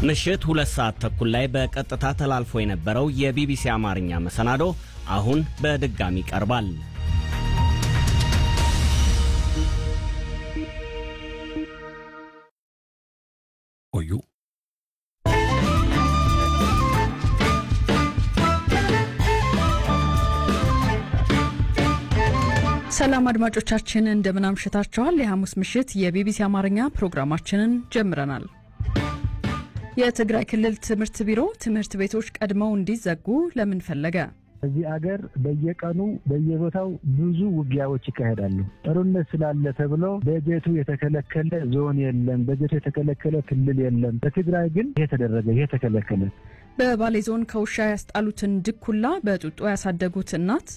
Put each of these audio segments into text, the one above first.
ምሽት ሁለት ሰዓት ተኩል ላይ በቀጥታ ተላልፎ የነበረው የቢቢሲ አማርኛ መሰናዶ አሁን በድጋሚ ቀርባል። ቆዩ። ሰላም አድማጮቻችን እንደምን አምሽታችኋል። የሐሙስ ምሽት የቢቢሲ አማርኛ ፕሮግራማችንን ጀምረናል። የትግራይ ክልል ትምህርት ቢሮ ትምህርት ቤቶች ቀድመው እንዲዘጉ ለምን ፈለገ? እዚህ አገር በየቀኑ በየቦታው ብዙ ውጊያዎች ይካሄዳሉ። ጦርነት ስላለ ተብሎ በጀቱ የተከለከለ ዞን የለም፣ በጀቱ የተከለከለ ክልል የለም። በትግራይ ግን ይሄ ተደረገ፣ ይሄ ተከለከለ። በባሌ ዞን ከውሻ ያስጣሉትን ድኩላ በጡጦ ያሳደጉት እናት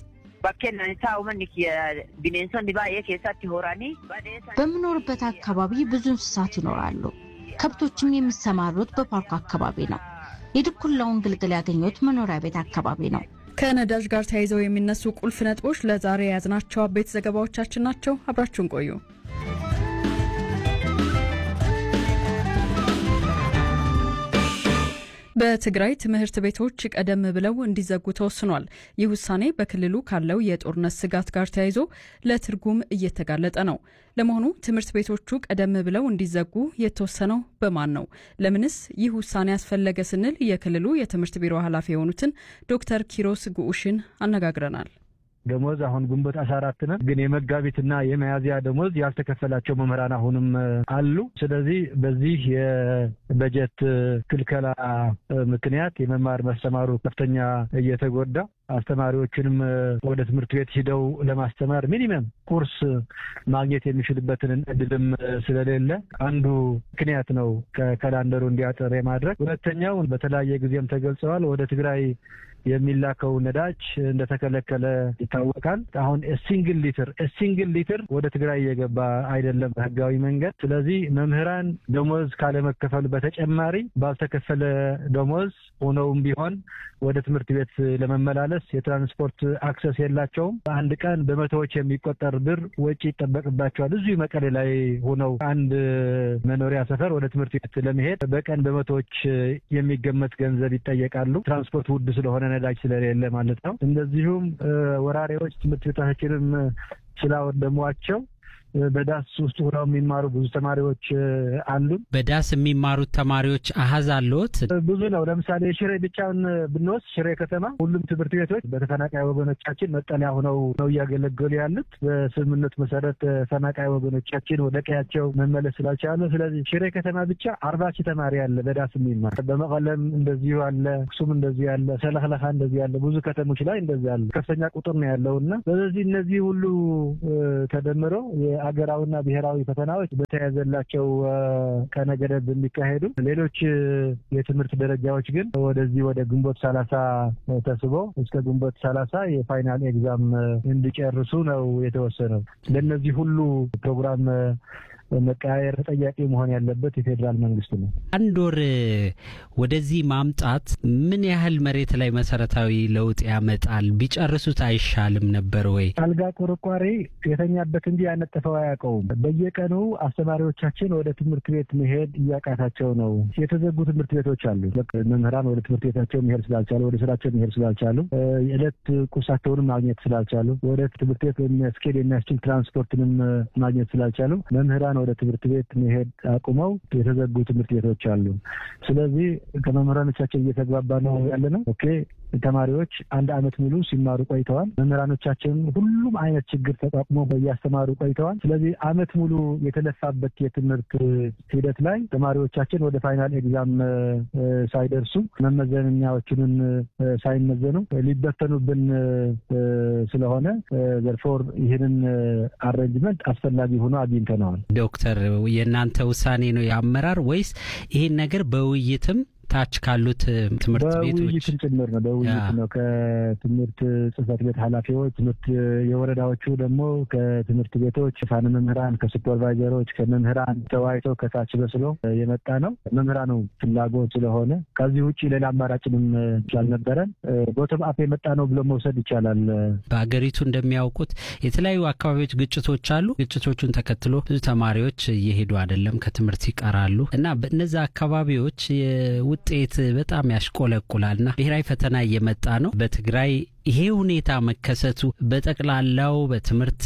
በምኖርበት አካባቢ ብዙ እንስሳት ይኖራሉ። ከብቶችም የሚሰማሩት በፓርኩ አካባቢ ነው። የድኩላውን ግልግል ያገኙት መኖሪያ ቤት አካባቢ ነው። ከነዳጅ ጋር ተያይዘው የሚነሱ ቁልፍ ነጥቦች ለዛሬ የያዝናቸው አበይት ዘገባዎቻችን ናቸው። አብራችሁን ቆዩ። በትግራይ ትምህርት ቤቶች ቀደም ብለው እንዲዘጉ ተወስኗል። ይህ ውሳኔ በክልሉ ካለው የጦርነት ስጋት ጋር ተያይዞ ለትርጉም እየተጋለጠ ነው። ለመሆኑ ትምህርት ቤቶቹ ቀደም ብለው እንዲዘጉ የተወሰነው በማን ነው? ለምንስ ይህ ውሳኔ ያስፈለገ ስንል የክልሉ የትምህርት ቢሮ ኃላፊ የሆኑትን ዶክተር ኪሮስ ጉዑሽን አነጋግረናል። ደሞዝ አሁን ግንቦት አስራ አራት ነው፣ ግን የመጋቢትና የሚያዝያ ደሞዝ ያልተከፈላቸው መምህራን አሁንም አሉ። ስለዚህ በዚህ የበጀት ክልከላ ምክንያት የመማር ማስተማሩ ከፍተኛ እየተጎዳ አስተማሪዎችንም ወደ ትምህርት ቤት ሂደው ለማስተማር ሚኒመም ኩርስ ማግኘት የሚችልበትን እድልም ስለሌለ አንዱ ምክንያት ነው ከካላንደሩ እንዲያጠር የማድረግ። ሁለተኛው በተለያየ ጊዜም ተገልጸዋል ወደ ትግራይ የሚላከው ነዳጅ እንደተከለከለ ይታወቃል። አሁን ሲንግል ሊትር ሲንግል ሊትር ወደ ትግራይ እየገባ አይደለም በህጋዊ መንገድ። ስለዚህ መምህራን ደሞዝ ካለመከፈሉ በተጨማሪ ባልተከፈለ ደሞዝ ሆነውም ቢሆን ወደ ትምህርት ቤት ለመመላለስ የትራንስፖርት አክሰስ የላቸውም። በአንድ ቀን በመቶዎች የሚቆጠር ብር ወጪ ይጠበቅባቸዋል። እዚሁ መቀሌ ላይ ሆነው አንድ መኖሪያ ሰፈር ወደ ትምህርት ቤት ለመሄድ በቀን በመቶዎች የሚገመት ገንዘብ ይጠየቃሉ። ትራንስፖርት ውድ ስለሆነ ነዳጅ ስለሌለ ማለት ነው። እንደዚሁም ወራሪዎች ትምህርት ቤታችንም ስላወደሟቸው በዳስ ውስጥ ሆነው የሚማሩ ብዙ ተማሪዎች አሉን። በዳስ የሚማሩት ተማሪዎች አሀዝ አለዎት? ብዙ ነው። ለምሳሌ ሽሬ ብቻውን ብንወስድ ሽሬ ከተማ ሁሉም ትምህርት ቤቶች በተፈናቃይ ወገኖቻችን መጠለያ ሆነው ነው እያገለገሉ ያሉት። በስምምነቱ መሰረት ተፈናቃይ ወገኖቻችን ወደ ቀያቸው መመለስ ስላልቻሉ፣ ስለዚህ ሽሬ ከተማ ብቻ አርባ ሺህ ተማሪ አለ በዳስ የሚማር። በመቀለም እንደዚሁ አለ፣ አክሱም እንደዚሁ ያለ፣ ሰለክለካ እንደዚሁ ያለ፣ ብዙ ከተሞች ላይ እንደዚህ አለ። ከፍተኛ ቁጥር ነው ያለው እና ስለዚህ እነዚህ ሁሉ ተደምረው አገራዊና ብሔራዊ ፈተናዎች በተያዘላቸው ቀነ ገደብ የሚካሄዱ ሌሎች የትምህርት ደረጃዎች ግን ወደዚህ ወደ ግንቦት ሰላሳ ተስቦ እስከ ግንቦት ሰላሳ የፋይናል ኤግዛም እንዲጨርሱ ነው የተወሰነው። ለእነዚህ ሁሉ ፕሮግራም መቀያየር ተጠያቂ መሆን ያለበት የፌዴራል መንግስት ነው። አንድ ወር ወደዚህ ማምጣት ምን ያህል መሬት ላይ መሰረታዊ ለውጥ ያመጣል? ቢጨርሱት አይሻልም ነበር ወይ? አልጋ ቆርቋሪ የተኛበት እንጂ ያነጠፈው አያውቀውም። በየቀኑ አስተማሪዎቻችን ወደ ትምህርት ቤት መሄድ እያቃታቸው ነው። የተዘጉ ትምህርት ቤቶች አሉ። መምህራን ወደ ትምህርት ቤታቸው መሄድ ስላልቻሉ፣ ወደ ስራቸው መሄድ ስላልቻሉ፣ የዕለት ቁሳቸውንም ማግኘት ስላልቻሉ፣ ወደ ትምህርት ቤት የሚያስኬድ የሚያስችል ትራንስፖርትንም ማግኘት ስላልቻሉ መምህራን ወደ ትምህርት ቤት መሄድ አቁመው የተዘጉ ትምህርት ቤቶች አሉ። ስለዚህ ከመምህራኖቻችን እየተግባባ ነው ያለ ነው። ኦኬ ተማሪዎች አንድ አመት ሙሉ ሲማሩ ቆይተዋል። መምህራኖቻችን ሁሉም አይነት ችግር ተቋቁሞ እያስተማሩ ቆይተዋል። ስለዚህ አመት ሙሉ የተለፋበት የትምህርት ሂደት ላይ ተማሪዎቻችን ወደ ፋይናል ኤግዛም ሳይደርሱ መመዘኛዎችንን ሳይመዘኑ ሊበተኑብን ስለሆነ ዘርፎር ይህንን አሬንጅመንት አስፈላጊ ሆኖ አግኝተነዋል። ዶክተር የእናንተ ውሳኔ ነው የአመራር ወይስ ይህን ነገር በውይይትም ታች ካሉት ትምህርት ቤቶች በውይይትም ጭምር ነው። በውይይት ነው ከትምህርት ጽህፈት ቤት ኃላፊዎች፣ ትምህርት የወረዳዎቹ ደግሞ ከትምህርት ቤቶች ፋን መምህራን፣ ከሱፐርቫይዘሮች፣ ከመምህራን ተወያይተው ከታች በስሎ የመጣ ነው። መምህራኑ ፍላጎት ስለሆነ ከዚህ ውጭ ሌላ አማራጭንም ስላልነበረን ቦቶም አፕ የመጣ ነው ብሎ መውሰድ ይቻላል። በሀገሪቱ እንደሚያውቁት የተለያዩ አካባቢዎች ግጭቶች አሉ። ግጭቶቹን ተከትሎ ብዙ ተማሪዎች እየሄዱ አይደለም፣ ከትምህርት ይቀራሉ እና በእነዚ አካባቢዎች ውጤት በጣም ያሽቆለቁላልና ብሔራዊ ፈተና እየመጣ ነው። በትግራይ ይሄ ሁኔታ መከሰቱ በጠቅላላው በትምህርት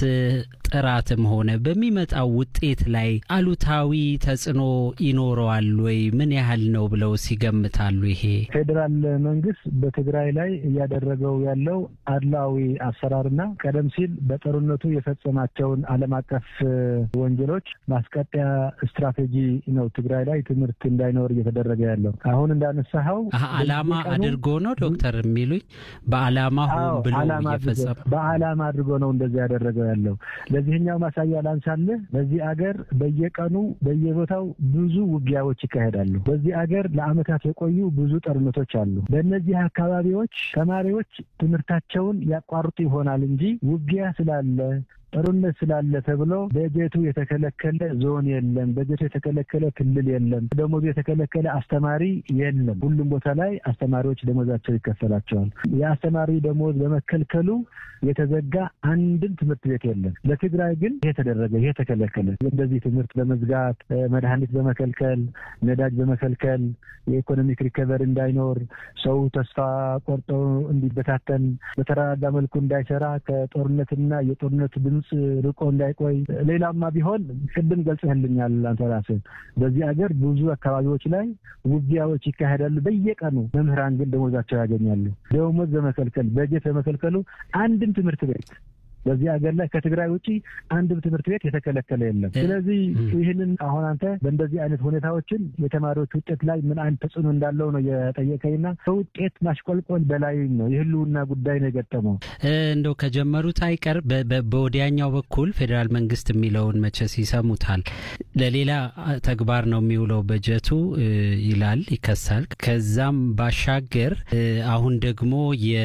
ጥራትም ሆነ በሚመጣው ውጤት ላይ አሉታዊ ተጽዕኖ ይኖረዋል ወይ? ምን ያህል ነው ብለው ሲገምታሉ? ይሄ ፌዴራል መንግስት በትግራይ ላይ እያደረገው ያለው አድላዊ አሰራርና ቀደም ሲል በጦርነቱ የፈጸማቸውን ዓለም አቀፍ ወንጀሎች ማስቀጠያ ስትራቴጂ ነው ትግራይ ላይ ትምህርት እንዳይኖር እየተደረገ ያለው። አሁን እንዳነሳኸው ዓላማ አድርጎ ነው ዶክተር የሚሉኝ በዓላማ ሆን ብሎ እየፈጸመ በዓላማ አድርጎ ነው እንደዚህ ያደረገው ያለው። ለዚህኛው ማሳያ ላንሳልህ። በዚህ አገር በየቀኑ በየቦታው ብዙ ውጊያዎች ይካሄዳሉ። በዚህ አገር ለዓመታት የቆዩ ብዙ ጦርነቶች አሉ። በእነዚህ አካባቢዎች ተማሪዎች ትምህርታቸውን ያቋርጡ ይሆናል እንጂ ውጊያ ስላለ ጦርነት ስላለ ተብሎ በጀቱ የተከለከለ ዞን የለም። በጀቱ የተከለከለ ክልል የለም። ደሞዙ የተከለከለ አስተማሪ የለም። ሁሉም ቦታ ላይ አስተማሪዎች ደሞዛቸው ይከፈላቸዋል። የአስተማሪ ደሞዝ በመከልከሉ የተዘጋ አንድም ትምህርት ቤት የለም። ለትግራይ ግን ይሄ ተደረገ፣ ይሄ ተከለከለ። እንደዚህ ትምህርት በመዝጋት መድኃኒት በመከልከል ነዳጅ በመከልከል የኢኮኖሚክ ሪከቨሪ እንዳይኖር ሰው ተስፋ ቆርጦ እንዲበታተን በተረጋጋ መልኩ እንዳይሰራ ከጦርነትና የጦርነት ድምፅ ርቆ እንዳይቆይ ሌላማ ቢሆን ቅድም ገልጽህልኛል አንተ ራስህ። በዚህ ሀገር ብዙ አካባቢዎች ላይ ውጊያዎች ይካሄዳሉ በየቀኑ። መምህራን ግን ደሞዛቸው ያገኛሉ። ደሞዝ በመከልከል በጀት በመከልከሉ አንድም ትምህርት ቤት በዚህ ሀገር ላይ ከትግራይ ውጭ አንድም ትምህርት ቤት የተከለከለ የለም። ስለዚህ ይህንን አሁን አንተ በእንደዚህ አይነት ሁኔታዎችን የተማሪዎች ውጤት ላይ ምን አይነት ተጽዕኖ እንዳለው ነው የጠየቀኝና ከውጤት ማሽቆልቆል በላይ ነው የህልውና ጉዳይ ነው የገጠመው። እንደው ከጀመሩት አይቀር በወዲያኛው በኩል ፌዴራል መንግስት የሚለውን መቼስ ይሰሙታል። ለሌላ ተግባር ነው የሚውለው በጀቱ ይላል፣ ይከሳል። ከዛም ባሻገር አሁን ደግሞ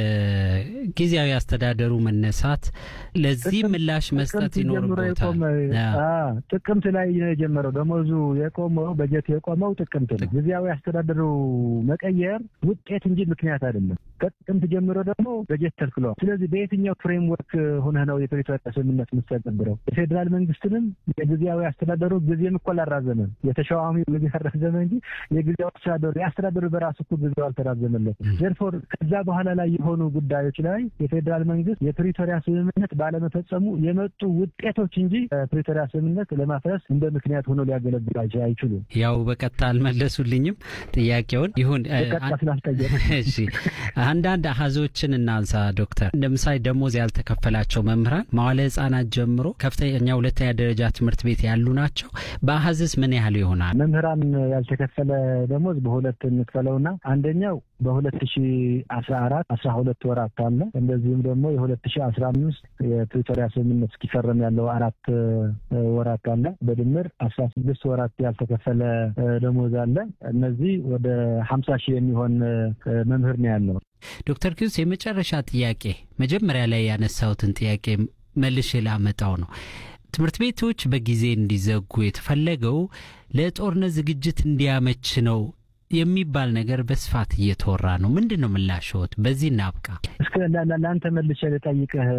የጊዜያዊ አስተዳደሩ መነሳት ለዚህ ምላሽ መስጠት ይኖርበታል። ጥቅምት ላይ ነው የጀመረው። ደሞዙ የቆመው በጀት የቆመው ጥቅምት ነው። ጊዜያዊ አስተዳደሩ መቀየር ውጤት እንጂ ምክንያት አይደለም። ከጥቅምት ጀምሮ ደግሞ በጀት ተልክሏል። ስለዚህ በየትኛው ፍሬምወርክ ሆነህ ነው የፕሪቶሪያ ስምምነት የምትተገብረው? የፌዴራል መንግስትንም የጊዜያዊ አስተዳደሩ ጊዜም እኮ አላራዘመም። የተሿሚ ጊዜ አራዘመ እንጂ የጊዜያዊ አስተዳደሩ የአስተዳደሩ በራሱ እኮ ጊዜው አልተራዘመለትም። ዘርፎር ከዛ በኋላ ላይ የሆኑ ጉዳዮች ላይ የፌዴራል መንግስት የፕሪቶሪያ ስምምነት ባለመፈጸሙ የመጡ ውጤቶች እንጂ ፕሪቶሪያ ስምምነት ለማፍረስ እንደ ምክንያት ሆኖ ሊያገለግሉ አይችሉም። ያው በቀጥታ አልመለሱልኝም ጥያቄውን። ይሁን በቀጥታ ስላልጠየቅ እሺ፣ አንዳንድ አሀዞችን እናንሳ ዶክተር። እንደ ምሳሌ ደሞዝ ያልተከፈላቸው መምህራን መዋለ ህጻናት ጀምሮ ከፍተኛ ሁለተኛ ደረጃ ትምህርት ቤት ያሉ ናቸው። በአሀዝስ ምን ያህል ይሆናል? መምህራን ያልተከፈለ ደሞዝ በሁለት እንክፈለውና አንደኛው በሁለት ሺ አስራ አራት አስራ ሁለት ወራት አለ። እንደዚሁም ደግሞ የሁለት ሺ አስራ አምስት የፕሪቶሪያ ስምምነት እስኪፈረም ያለው አራት ወራት አለ። በድምር አስራ ስድስት ወራት ያልተከፈለ ደሞዝ አለ። እነዚህ ወደ ሀምሳ ሺህ የሚሆን መምህር ነው ያለው። ዶክተር ኪዩስ የመጨረሻ ጥያቄ መጀመሪያ ላይ ያነሳሁትን ጥያቄ መልሼ ላመጣው ነው። ትምህርት ቤቶች በጊዜ እንዲዘጉ የተፈለገው ለጦርነት ዝግጅት እንዲያመች ነው የሚባል ነገር በስፋት እየተወራ ነው። ምንድን ነው ምላሽዎት? በዚህ እናብቃ። እስከ ለአንተ መልሼ ልጠይቅህ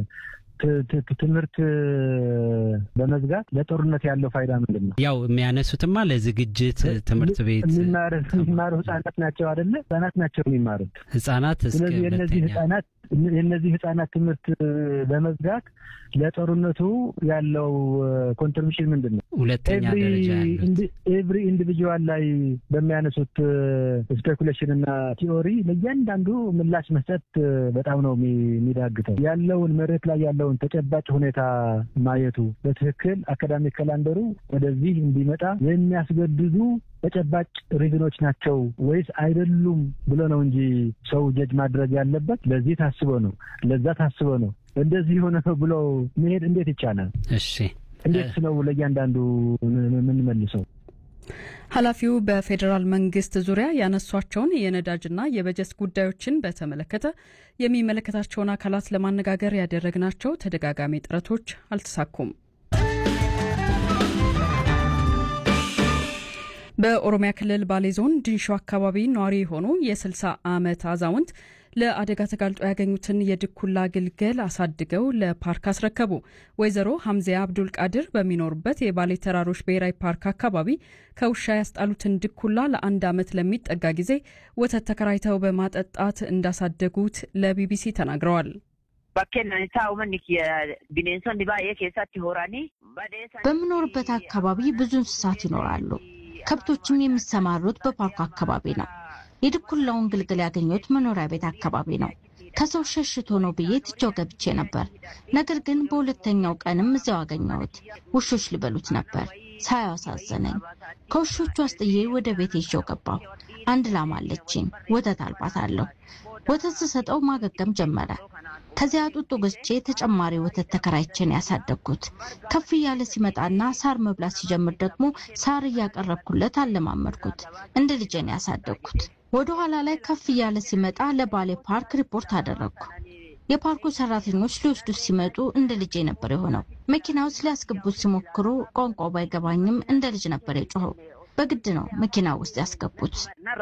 ትምህርት በመዝጋት ለጦርነት ያለው ፋይዳ ምንድን ነው? ያው የሚያነሱትማ ለዝግጅት ትምህርት ቤት የሚማሩ ህጻናት ናቸው አይደለ? ህጻናት ናቸው የሚማሩት ህጻናት። ስለዚህ የእነዚህ ህጻናት የእነዚህ ህጻናት ትምህርት በመዝጋት ለጦርነቱ ያለው ኮንትሪቢሽን ምንድን ነው? ሁለተኛ ደረጃ ኤቭሪ ኢንዲቪጁዋል ላይ በሚያነሱት ስፔኩሌሽን እና ቲዎሪ ለእያንዳንዱ ምላሽ መስጠት በጣም ነው የሚዳግተው። ያለውን መሬት ላይ ያለውን ተጨባጭ ሁኔታ ማየቱ በትክክል አካዳሚክ ካላንደሩ ወደዚህ እንዲመጣ የሚያስገድዱ ተጨባጭ ሪዝኖች ናቸው ወይስ አይደሉም ብሎ ነው እንጂ ሰው ጀጅ ማድረግ ያለበት። ለዚህ ታስቦ ነው፣ ለዛ ታስቦ ነው፣ እንደዚህ የሆነ ነው ብሎ መሄድ እንዴት ይቻላል? እሺ፣ እንዴት ነው ለእያንዳንዱ የምንመልሰው? ኃላፊው በፌዴራል መንግስት ዙሪያ ያነሷቸውን የነዳጅና የበጀት ጉዳዮችን በተመለከተ የሚመለከታቸውን አካላት ለማነጋገር ያደረግናቸው ተደጋጋሚ ጥረቶች አልተሳኩም። በኦሮሚያ ክልል ባሌ ዞን ድንሾ አካባቢ ነዋሪ የሆኑ የ60 ዓመት አዛውንት ለአደጋ ተጋልጦ ያገኙትን የድኩላ ግልገል አሳድገው ለፓርክ አስረከቡ። ወይዘሮ ሐምዚያ አብዱል ቃድር በሚኖሩበት የባሌ ተራሮች ብሔራዊ ፓርክ አካባቢ ከውሻ ያስጣሉትን ድኩላ ለአንድ ዓመት ለሚጠጋ ጊዜ ወተት ተከራይተው በማጠጣት እንዳሳደጉት ለቢቢሲ ተናግረዋል። በምኖርበት አካባቢ ብዙ እንስሳት ይኖራሉ። ከብቶችም የሚሰማሩት በፓርኩ አካባቢ ነው። የድኩላውን ግልግል ያገኘሁት መኖሪያ ቤት አካባቢ ነው። ከሰው ሸሽቶ ነው ብዬ ትቼው ገብቼ ነበር። ነገር ግን በሁለተኛው ቀንም እዚያው አገኘሁት። ውሾች ሊበሉት ነበር። ሳያው አሳዘነኝ። ከውሾቹ አስጥዬ ወደ ቤት ይዤው ገባሁ። አንድ ላም አለችኝ። ወተት አልባታለሁ። ወተት ስሰጠው ማገገም ጀመረ። ከዚያ ጡጦ ገዝቼ ተጨማሪ ወተት ተከራይቼን ያሳደግኩት። ከፍ እያለ ሲመጣና ሳር መብላት ሲጀምር ደግሞ ሳር እያቀረብኩለት አለማመድኩት። እንደ ልጄን ያሳደግኩት። ወደ ኋላ ላይ ከፍ እያለ ሲመጣ ለባሌ ፓርክ ሪፖርት አደረግኩ። የፓርኩ ሰራተኞች ሊወስዱት ሲመጡ እንደ ልጄ ነበር የሆነው። መኪና ውስጥ ሊያስገቡት ሲሞክሩ ቋንቋው ባይገባኝም እንደ ልጅ ነበር የጮኸው። በግድ ነው መኪና ውስጥ ያስገቡት።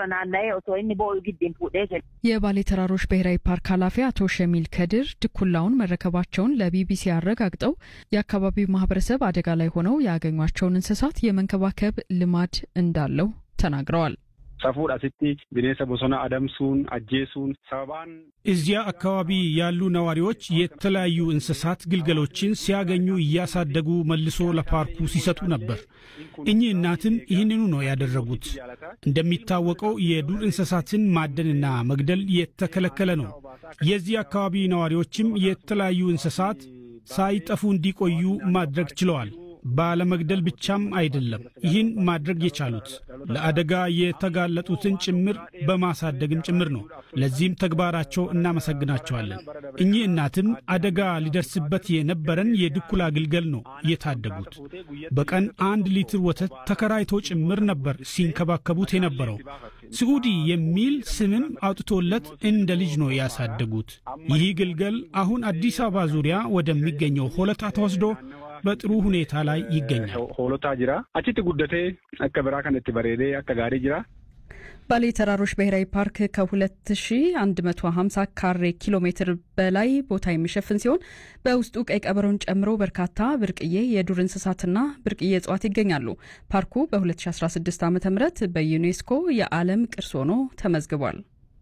የባሌ ተራሮች ብሔራዊ ፓርክ ኃላፊ አቶ ሸሚል ከድር ድኩላውን መረከባቸውን ለቢቢሲ አረጋግጠው የአካባቢው ማህበረሰብ አደጋ ላይ ሆነው ያገኟቸውን እንስሳት የመንከባከብ ልማድ እንዳለው ተናግረዋል። ሰፉድ አስቲ ቢኔሰ ቦሶና አደምሱን አጄሱን ሰባን እዚያ አካባቢ ያሉ ነዋሪዎች የተለያዩ እንስሳት ግልገሎችን ሲያገኙ እያሳደጉ መልሶ ለፓርኩ ሲሰጡ ነበር። እኚህ እናትም ይህንኑ ነው ያደረጉት። እንደሚታወቀው የዱር እንስሳትን ማደንና መግደል የተከለከለ ነው። የዚህ አካባቢ ነዋሪዎችም የተለያዩ እንስሳት ሳይጠፉ እንዲቆዩ ማድረግ ችለዋል። ባለመግደል ብቻም አይደለም ይህን ማድረግ የቻሉት ለአደጋ የተጋለጡትን ጭምር በማሳደግም ጭምር ነው። ለዚህም ተግባራቸው እናመሰግናቸዋለን። እኚህ እናትም አደጋ ሊደርስበት የነበረን የድኩላ ግልገል ነው የታደጉት። በቀን አንድ ሊትር ወተት ተከራይቶ ጭምር ነበር ሲንከባከቡት የነበረው። ስዑዲ የሚል ስምም አውጥቶለት እንደ ልጅ ነው ያሳደጉት። ይህ ግልገል አሁን አዲስ አበባ ዙሪያ ወደሚገኘው ሆለታ ተወስዶ በጥሩ ሁኔታ ላይ ይገኛል። ሆሎታ ጅራ አቺቲ ጉደቴ አከ ብራ ከነቲ በሬዴ አከ ጋሪ ጅራ ባሌ ተራሮች ብሔራዊ ፓርክ ከ2150 ካሬ ኪሎ ሜትር በላይ ቦታ የሚሸፍን ሲሆን በውስጡ ቀይ ቀበሮን ጨምሮ በርካታ ብርቅዬ የዱር እንስሳትና ብርቅዬ እጽዋት ይገኛሉ። ፓርኩ በ2016 ዓ ም በዩኔስኮ የዓለም ቅርስ ሆኖ ተመዝግቧል።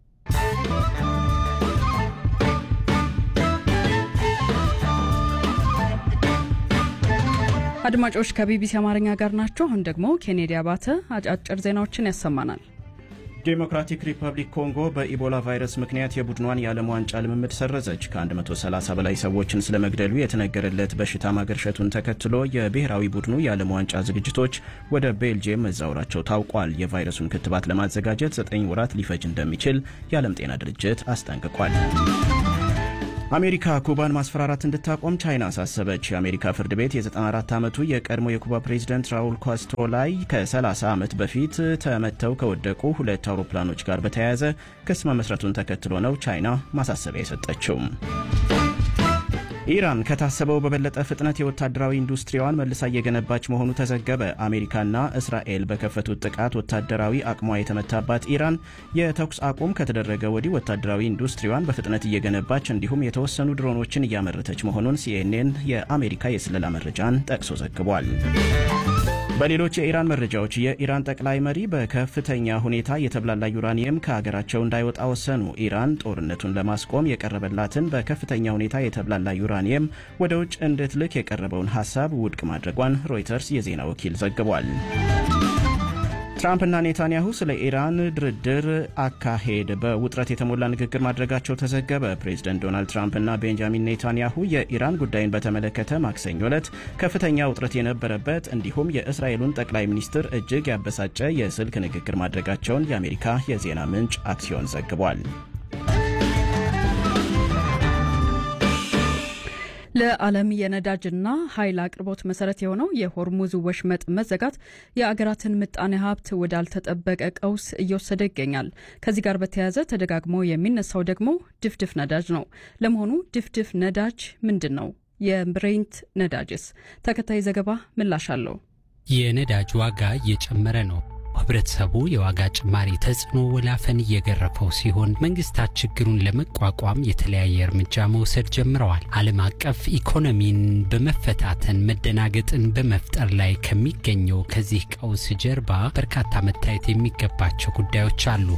አድማጮች ከቢቢሲ አማርኛ ጋር ናቸው። አሁን ደግሞ ኬኔዲ አባተ አጫጭር ዜናዎችን ያሰማናል። ዴሞክራቲክ ሪፐብሊክ ኮንጎ በኢቦላ ቫይረስ ምክንያት የቡድኗን የዓለም ዋንጫ ልምምድ ሰረዘች። ከ130 በላይ ሰዎችን ስለመግደሉ የተነገረለት በሽታ ማገርሸቱን ተከትሎ የብሔራዊ ቡድኑ የዓለም ዋንጫ ዝግጅቶች ወደ ቤልጅየም መዛወራቸው ታውቋል። የቫይረሱን ክትባት ለማዘጋጀት 9 ወራት ሊፈጅ እንደሚችል የዓለም ጤና ድርጅት አስጠንቅቋል። አሜሪካ ኩባን ማስፈራራት እንድታቆም ቻይና አሳሰበች። የአሜሪካ ፍርድ ቤት የ94 ዓመቱ የቀድሞ የኩባ ፕሬዚደንት ራውል ካስትሮ ላይ ከ30 ዓመት በፊት ተመተው ከወደቁ ሁለት አውሮፕላኖች ጋር በተያያዘ ክስ መመስረቱን ተከትሎ ነው ቻይና ማሳሰቢያ የሰጠችው። ኢራን ከታሰበው በበለጠ ፍጥነት የወታደራዊ ኢንዱስትሪዋን መልሳ እየገነባች መሆኑ ተዘገበ። አሜሪካና እስራኤል በከፈቱት ጥቃት ወታደራዊ አቅሟ የተመታባት ኢራን የተኩስ አቁም ከተደረገ ወዲህ ወታደራዊ ኢንዱስትሪዋን በፍጥነት እየገነባች እንዲሁም የተወሰኑ ድሮኖችን እያመረተች መሆኑን ሲኤንኤን የአሜሪካ የስለላ መረጃን ጠቅሶ ዘግቧል። በሌሎች የኢራን መረጃዎች የኢራን ጠቅላይ መሪ በከፍተኛ ሁኔታ የተብላላ ዩራኒየም ከሀገራቸው እንዳይወጣ ወሰኑ። ኢራን ጦርነቱን ለማስቆም የቀረበላትን በከፍተኛ ሁኔታ የተብላላ ዩራኒየም ወደ ውጭ እንድትልክ የቀረበውን ሀሳብ ውድቅ ማድረጓን ሮይተርስ የዜና ወኪል ዘግቧል። ትራምፕና ኔታንያሁ ስለ ኢራን ድርድር አካሄድ በውጥረት የተሞላ ንግግር ማድረጋቸው ተዘገበ። ፕሬዚደንት ዶናልድ ትራምፕና ቤንጃሚን ኔታንያሁ የኢራን ጉዳይን በተመለከተ ማክሰኞ ዕለት ከፍተኛ ውጥረት የነበረበት እንዲሁም የእስራኤሉን ጠቅላይ ሚኒስትር እጅግ ያበሳጨ የስልክ ንግግር ማድረጋቸውን የአሜሪካ የዜና ምንጭ አክሲዮን ዘግቧል። ለዓለም የነዳጅና ኃይል አቅርቦት መሰረት የሆነው የሆርሙዝ ወሽመጥ መዘጋት የአገራትን ምጣኔ ሀብት ወዳልተጠበቀ ቀውስ እየወሰደ ይገኛል። ከዚህ ጋር በተያያዘ ተደጋግሞ የሚነሳው ደግሞ ድፍድፍ ነዳጅ ነው። ለመሆኑ ድፍድፍ ነዳጅ ምንድን ነው? የብሬንት ነዳጅስ? ተከታይ ዘገባ ምላሽ አለው። የነዳጅ ዋጋ እየጨመረ ነው። ህብረተሰቡ የዋጋ ጭማሪ ተጽዕኖ ወላፈን እየገረፈው ሲሆን መንግስታት ችግሩን ለመቋቋም የተለያየ እርምጃ መውሰድ ጀምረዋል። ዓለም አቀፍ ኢኮኖሚን በመፈታተን መደናገጥን በመፍጠር ላይ ከሚገኘው ከዚህ ቀውስ ጀርባ በርካታ መታየት የሚገባቸው ጉዳዮች አሉ።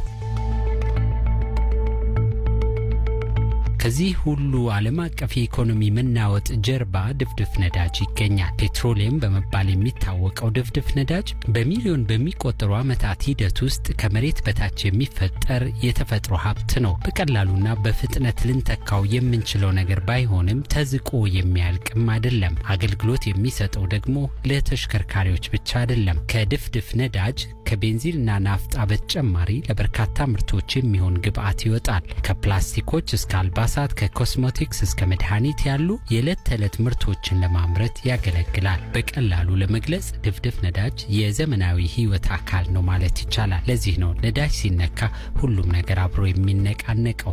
ከዚህ ሁሉ ዓለም አቀፍ የኢኮኖሚ መናወጥ ጀርባ ድፍድፍ ነዳጅ ይገኛል። ፔትሮሊየም በመባል የሚታወቀው ድፍድፍ ነዳጅ በሚሊዮን በሚቆጠሩ ዓመታት ሂደት ውስጥ ከመሬት በታች የሚፈጠር የተፈጥሮ ሀብት ነው። በቀላሉና በፍጥነት ልንተካው የምንችለው ነገር ባይሆንም ተዝቆ የሚያልቅም አይደለም። አገልግሎት የሚሰጠው ደግሞ ለተሽከርካሪዎች ብቻ አይደለም። ከድፍድፍ ነዳጅ ከቤንዚንና ናፍጣ በተጨማሪ ለበርካታ ምርቶች የሚሆን ግብአት ይወጣል። ከፕላስቲኮች እስከ አልባሳት፣ ከኮስሞቲክስ እስከ መድኃኒት ያሉ የዕለት ተዕለት ምርቶችን ለማምረት ያገለግላል። በቀላሉ ለመግለጽ ድፍድፍ ነዳጅ የዘመናዊ ሕይወት አካል ነው ማለት ይቻላል። ለዚህ ነው ነዳጅ ሲነካ ሁሉም ነገር አብሮ የሚነቃነቀው።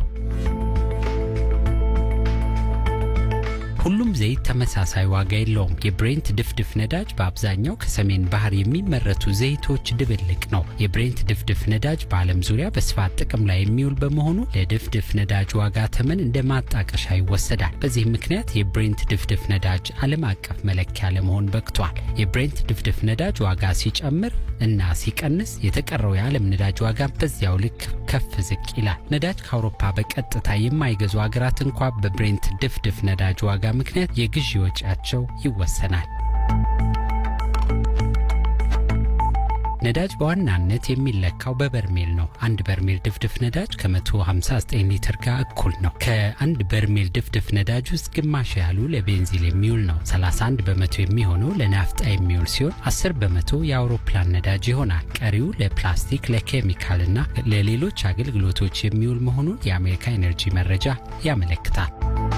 ሁሉም ዘይት ተመሳሳይ ዋጋ የለውም። የብሬንት ድፍድፍ ነዳጅ በአብዛኛው ከሰሜን ባህር የሚመረቱ ዘይቶች ድብልቅ ነው። የብሬንት ድፍድፍ ነዳጅ በዓለም ዙሪያ በስፋት ጥቅም ላይ የሚውል በመሆኑ ለድፍድፍ ነዳጅ ዋጋ ተመን እንደ ማጣቀሻ ይወሰዳል። በዚህ ምክንያት የብሬንት ድፍድፍ ነዳጅ ዓለም አቀፍ መለኪያ ለመሆን በቅቷል። የብሬንት ድፍድፍ ነዳጅ ዋጋ ሲጨምር እና ሲቀንስ የተቀረው የዓለም ነዳጅ ዋጋ በዚያው ልክ ከፍ ዝቅ ይላል። ነዳጅ ከአውሮፓ በቀጥታ የማይገዙ ሀገራት እንኳ በብሬንት ድፍድፍ ነዳጅ ዋጋ ምክንያት የግዢ ወጪያቸው ይወሰናል። ነዳጅ በዋናነት የሚለካው በበርሜል ነው። አንድ በርሜል ድፍድፍ ነዳጅ ከ159 ሊትር ጋር እኩል ነው። ከአንድ በርሜል ድፍድፍ ነዳጅ ውስጥ ግማሽ ያህሉ ለቤንዚል የሚውል ነው። 31 በመቶ የሚሆነው ለናፍጣ የሚውል ሲሆን 10 በመቶ የአውሮፕላን ነዳጅ ይሆናል። ቀሪው ለፕላስቲክ፣ ለኬሚካልና ለሌሎች አገልግሎቶች የሚውል መሆኑን የአሜሪካ ኤነርጂ መረጃ ያመለክታል።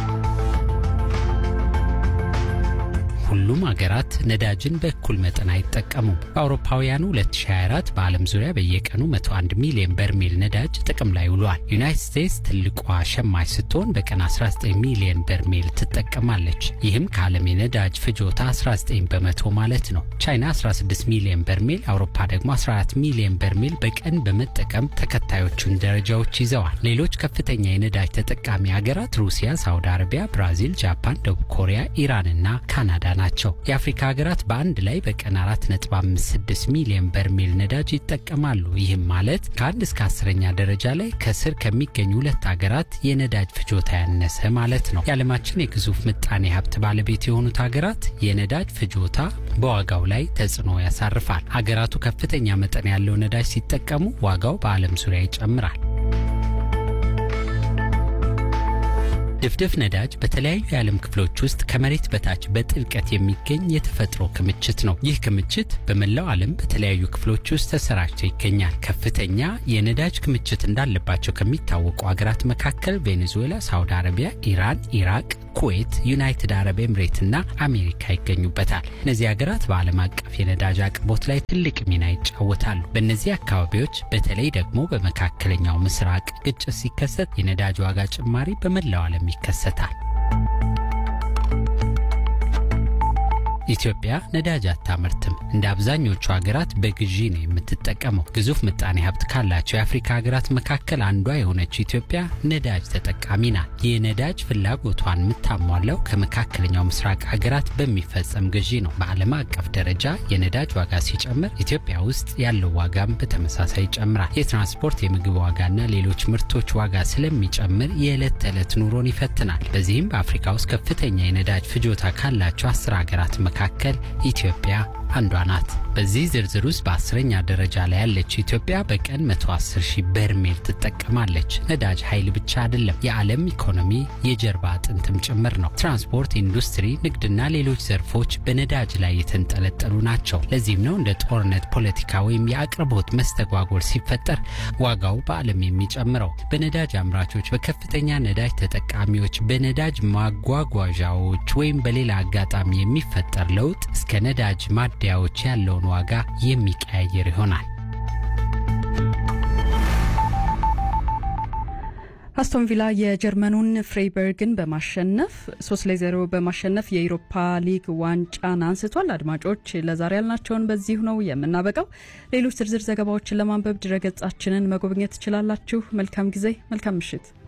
ሁሉም ሀገራት ነዳጅን በእኩል መጠን አይጠቀሙም። በአውሮፓውያኑ 2024 በዓለም ዙሪያ በየቀኑ 101 ሚሊዮን በርሜል ነዳጅ ጥቅም ላይ ውሏል። ዩናይትድ ስቴትስ ትልቋ ሸማች ስትሆን በቀን 19 ሚሊዮን በርሜል ትጠቀማለች። ይህም ከዓለም የነዳጅ ፍጆታ 19 በመቶ ማለት ነው። ቻይና 16 ሚሊዮን በርሜል፣ አውሮፓ ደግሞ 14 ሚሊዮን በርሜል በቀን በመጠቀም ተከታዮቹን ደረጃዎች ይዘዋል። ሌሎች ከፍተኛ የነዳጅ ተጠቃሚ ሀገራት ሩሲያ፣ ሳውዲ አረቢያ፣ ብራዚል፣ ጃፓን፣ ደቡብ ኮሪያ፣ ኢራንና ካናዳ ናቸው። የአፍሪካ ሀገራት በአንድ ላይ በቀን 4.56 ሚሊዮን በርሜል ነዳጅ ይጠቀማሉ። ይህም ማለት ከአንድ እስከ አስረኛ ደረጃ ላይ ከስር ከሚገኙ ሁለት ሀገራት የነዳጅ ፍጆታ ያነሰ ማለት ነው። የዓለማችን የግዙፍ ምጣኔ ሀብት ባለቤት የሆኑት ሀገራት የነዳጅ ፍጆታ በዋጋው ላይ ተጽዕኖ ያሳርፋል። ሀገራቱ ከፍተኛ መጠን ያለው ነዳጅ ሲጠቀሙ ዋጋው በዓለም ዙሪያ ይጨምራል። ድፍድፍ ነዳጅ በተለያዩ የዓለም ክፍሎች ውስጥ ከመሬት በታች በጥልቀት የሚገኝ የተፈጥሮ ክምችት ነው። ይህ ክምችት በመላው ዓለም በተለያዩ ክፍሎች ውስጥ ተሰራጭቶ ይገኛል። ከፍተኛ የነዳጅ ክምችት እንዳለባቸው ከሚታወቁ ሀገራት መካከል ቬኔዙዌላ፣ ሳውዲ አረቢያ፣ ኢራን፣ ኢራቅ፣ ኩዌት፣ ዩናይትድ አረብ ኤምሬትና አሜሪካ ይገኙበታል። እነዚህ ሀገራት በዓለም አቀፍ የነዳጅ አቅርቦት ላይ ትልቅ ሚና ይጫወታሉ። በእነዚህ አካባቢዎች በተለይ ደግሞ በመካከለኛው ምስራቅ ግጭት ሲከሰት የነዳጅ ዋጋ ጭማሪ በመላው ዓለም ይከሰታል። ኢትዮጵያ ነዳጅ አታመርትም። እንደ አብዛኞቹ ሀገራት በግዢ ነው የምትጠቀመው። ግዙፍ ምጣኔ ሀብት ካላቸው የአፍሪካ ሀገራት መካከል አንዷ የሆነችው ኢትዮጵያ ነዳጅ ተጠቃሚ ናት። የነዳጅ ፍላጎቷን የምታሟላው ከመካከለኛው ምስራቅ ሀገራት በሚፈጸም ግዢ ነው። በዓለም አቀፍ ደረጃ የነዳጅ ዋጋ ሲጨምር ኢትዮጵያ ውስጥ ያለው ዋጋም በተመሳሳይ ይጨምራል። የትራንስፖርት፣ የምግብ ዋጋና ሌሎች ምርቶች ዋጋ ስለሚጨምር የዕለት ተዕለት ኑሮን ይፈትናል። በዚህም በአፍሪካ ውስጥ ከፍተኛ የነዳጅ ፍጆታ ካላቸው አስር ሀገራት መካከል ኢትዮጵያ አንዷ ናት። በዚህ ዝርዝር ውስጥ በአስረኛ ደረጃ ላይ ያለችው ኢትዮጵያ በቀን 110 ሺህ በርሜል ትጠቀማለች። ነዳጅ ኃይል ብቻ አይደለም፣ የዓለም ኢኮኖሚ የጀርባ አጥንትም ጭምር ነው። ትራንስፖርት፣ ኢንዱስትሪ፣ ንግድና ሌሎች ዘርፎች በነዳጅ ላይ የተንጠለጠሉ ናቸው። ለዚህም ነው እንደ ጦርነት፣ ፖለቲካ ወይም የአቅርቦት መስተጓጎል ሲፈጠር ዋጋው በዓለም የሚጨምረው። በነዳጅ አምራቾች፣ በከፍተኛ ነዳጅ ተጠቃሚዎች፣ በነዳጅ ማጓጓዣዎች ወይም በሌላ አጋጣሚ የሚፈጠር ለውጥ እስከ ነዳጅ ማደያዎች ያለውን ዋጋ የሚቀያየር ይሆናል። አስቶን ቪላ የጀርመኑን ፍሬይበርግን በማሸነፍ ሶስት ለዜሮ በማሸነፍ የኢሮፓ ሊግ ዋንጫን አንስቷል። አድማጮች ለዛሬ ያልናቸውን በዚሁ ነው የምናበቃው። ሌሎች ዝርዝር ዘገባዎችን ለማንበብ ድረገጻችንን መጎብኘት ትችላላችሁ። መልካም ጊዜ፣ መልካም ምሽት።